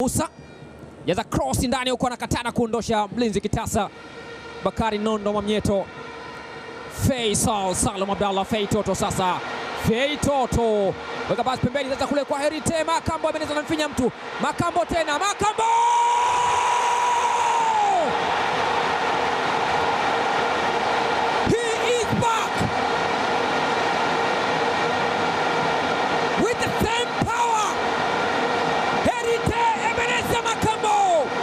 Musa jaza cross ndani huko, anakatana kuondosha mlinzi kitasa Bakari Nondo Mwamnyeto. Faisal Salum Abdallah Fei Toto sasa, Fei Toto weka basi pembeni sasa kule kwa Herite Makambo ameneza na mfinya mtu Makambo tena Makambo He is back with the same power. Herite Ebeneza Makambo.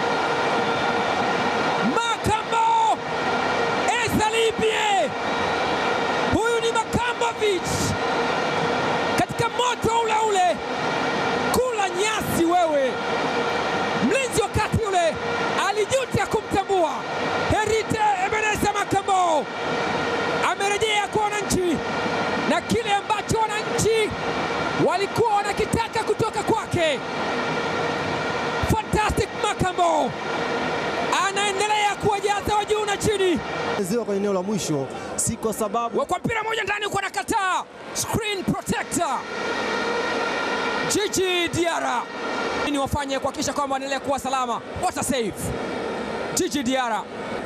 Makambo Esalibie. Huyu ni Makambovic katika moto ule ule, kula nyasi wewe. Mlinzi wakati ule alijuta kumtambua Herite Ebeneza Makambo amerejea kwa wananchi na kile ambacho wananchi walikuwa wanakitaka kutoka kwake. Fantastic Makambo anaendelea kuwajaza wa juu na chini ziwa kwenye eneo la mwisho, si kwa sababu kwa mpira moja ndani huko anakataa screen protector Jiji Diara ni wafanye kuhakikisha kwamba wanaendelea kuwa salama. What a save Jiji Diara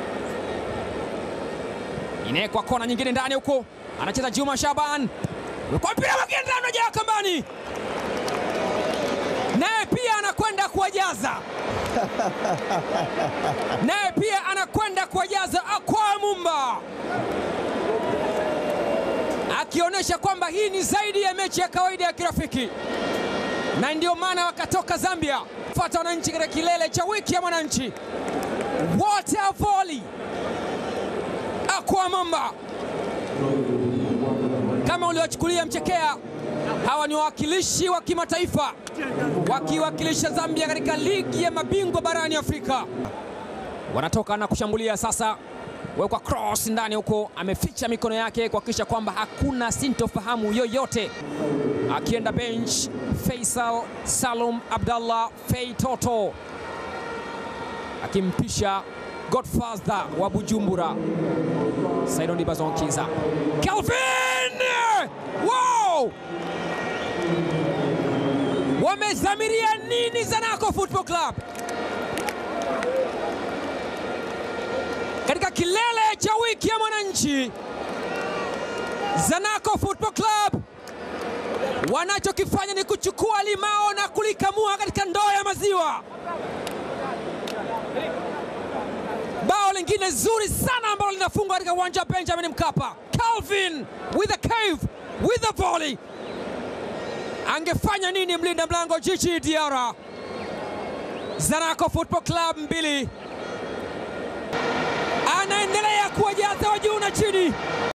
inawekwa kona nyingine ndani huko, anacheza Juma Shaban kwa mpira mwingine ndani, unajaa kambani, naye pia anakwenda kuwajaza naye pia anakwenda kuwajaza Akwa Mumba, akionyesha kwamba hii ni zaidi ya mechi ya kawaida ya kirafiki, na ndio maana wakatoka Zambia fuata wananchi katika kilele cha wiki ya mwananchi. What a volley! Akwa Mumba, kama uliochukulia mchekea, hawa ni wawakilishi wa kimataifa wakiwakilisha Zambia katika ligi ya mabingwa barani Afrika. Wanatoka na kushambulia sasa, wekwa cross ndani huko, ameficha mikono yake kuhakikisha kwamba hakuna sintofahamu yoyote. Akienda bench, Faisal Salum Abdallah Fei Toto akimpisha Godfather wa Bujumbura Saidon Dibazon Kiza. Calvin! Wow! Wamezamiria nini Zanaco Football Club katika kilele cha wiki ya mwananchi? Zanaco Football Club wanachokifanya ni kuchukua limao na kulikamua katika ndoo ya maziwa. Bao lingine zuri sana ambalo linafungwa katika uwanja wa Benjamin Mkapa. Calvin with a cave with a volley. Angefanya nini mlinda mlango Jiji Diara? Zanaco Football Club mbili, anaendelea kuwajaza wa juu na chini.